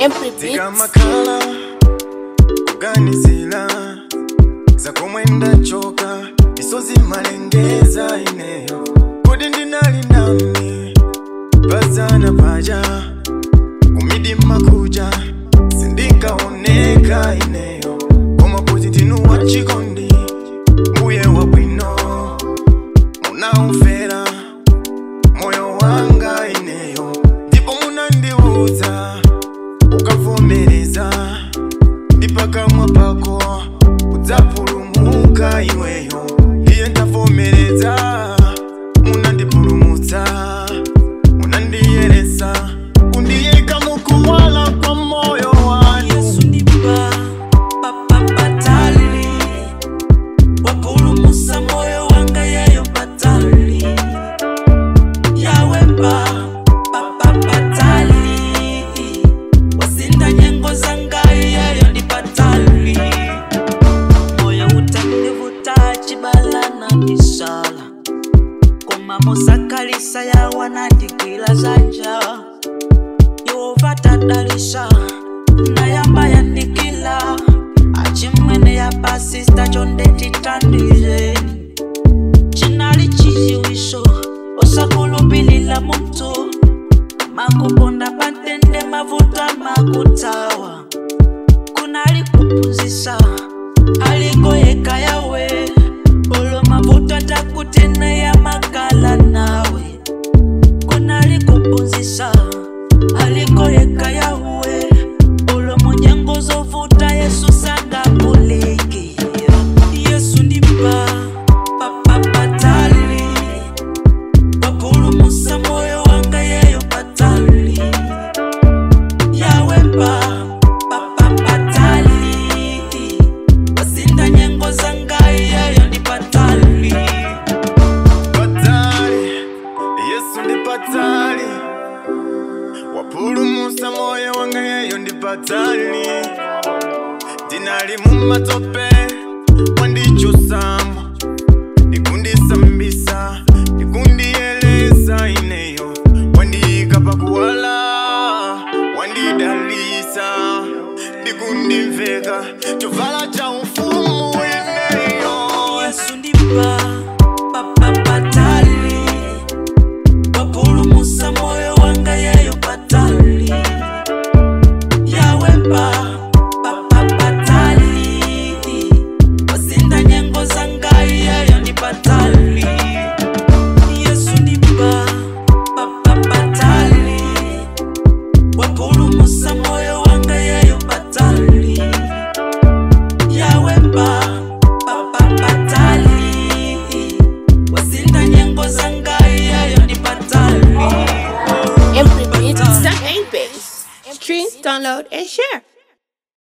Every beat. zikamakhala kuganizira zakomwe ndachoka misozi malengeza ineyo kuti ndinali ndani pazana paja kumidima kuja sindinkaoneka ineyo koma kuti ndinu wachikondi mbuye wabwino munaumfera moyo wanga ineyo ndipo munandiudza ukavomereza ndipakamwa pako udzapulumuka iweyo iye ndavomereza munandipulumutsa munandiyeresa kundiyika mukuwala kwa moyo wanu yesu ndipa papapatali wapulumusa moyo wanga yeyo patali yawepa papapatali wasinda nyengo zanga yeyo ndi patali moyo utandivuta chibalana kisala koma musakalisa yawanandikila zanja yehova tadalisha nayamba yandikila achimwene ya pasista chondetitandizeni chinali chiziwisho osakulupilila muntu makuponda patende mavuta makutawa kunali kuphunzisa alikoyeka yawe olo mavuta takutena ya makala nawe kunali kuphunzisa alikoyeka yawe ulo munyengo zovuta yesu sangapuliki yesu ndimpa papapatali wapulumusa moyo wanga yeyo patali yawepa papapatali wasinda nyengo zanga yeyo ndi patali patali yesu ndi patali wapulumusa moyo wanga yeyo ndi patali ndinali mumatope wandichusamo ndikundisambisa ndikundiyelesa ineyo wandiyika pakuwala wandidalisa ndikundimveka chovala cha ufumu ineyo yesu ndimpa papapatali wapulumusa moyo wanga yeyo patali yawepa papapatali wasinda nyengo zanga yeyo ndi patali yesu ndimpa papapatali wapulumusa moyo wanga yeyo patali yawepa papapatali wasinda nyengo zanga yeyo ndi patali Every beat. Bass. Stream, download, and share.